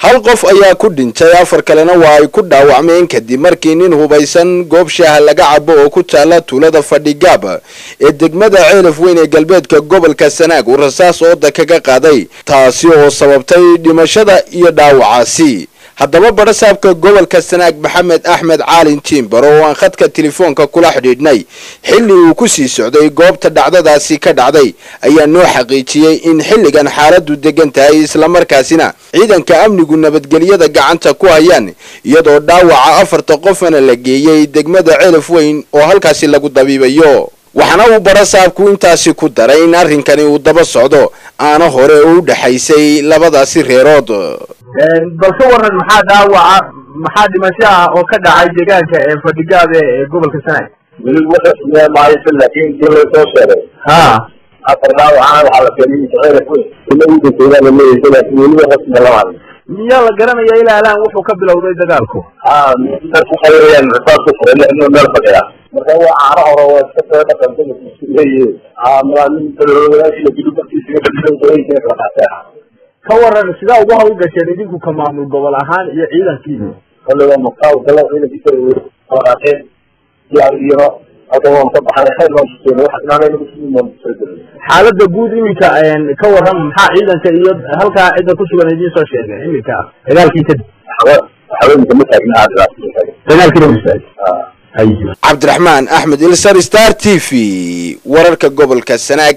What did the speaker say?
hal qof ayaa ku dhintay afar kalena waa ay ku dhaawacmeen kadib markii nin hubaysan goob shaaha laga cabo oo ku taala tuulada fadhigaab ee degmada ceelaf weyn ee galbeedka gobolka sanaag uu rasaas ooda kaga qaaday taasi oo sababtay dhimashada iyo dhaawacaasi haddaba barasaabka gobolka sanaag maxamed axmed caalin tiimbaro oo aan khadka telefoonka kula xidhiidhnay xilli uu ku sii socday goobta dhacdadaasi ka dhacday ayaa noo xaqiijiyey in xilligan xaaladu degan tahay islamarkaasina ciidanka amnigu nabadgelyada gacanta ku hayaan iyadoo dhaawaca afarta qofana la geeyey degmada ceelaf weyn oo halkaasi lagu dabiibayo waxaana uu barasaabku intaasi ku daray in arrinkani uu daba socdo aana hore oo u dhexaysay labadaasi reerood bal ka waran maxaa dhaawaca maxaa dhimasho ah oo ka dhacay deegaanka ee fadhigaab ee gobolka sanaag weli waxasmee maayo laakiin intii loo soo sheegay ha afar dhaawacana waxaa la keenay ceelaf weyn ina u dhintayna la leeyahay laakiin weli waxasme lama hadlin miyaa la garanaya ilaa alaan wuxuu ka bilowday dagaalku ha dad ku xayrayaan rasaas ku furay lixnoo meel fadhiya marka waa caano hore waa iska soo dhaqanta leeyihiin ha malaamin talooyaashiya gudubkiisa dhaqanka kala qaatay ka waran sidaa ugu hawl gasheen idinku ka maamul gobol ahaan iyo ciidankiina kollega maqaaw kala ciidankiisa kala qaateen diyaariyano halka waan ka baxnay khayr baan kuseenay waxa inaanay nagu sii maan soo gelin xaaladda guud iminka ka waran maxaa ciidanka iyo halkaa cidda ku sugan idiin soo sheegay iminka dagaalkii kadib haweenka ma taagna aad dagaalkiina masaaj cabdiraxmaan axmed ilsar star t v wararka gobolka sanaag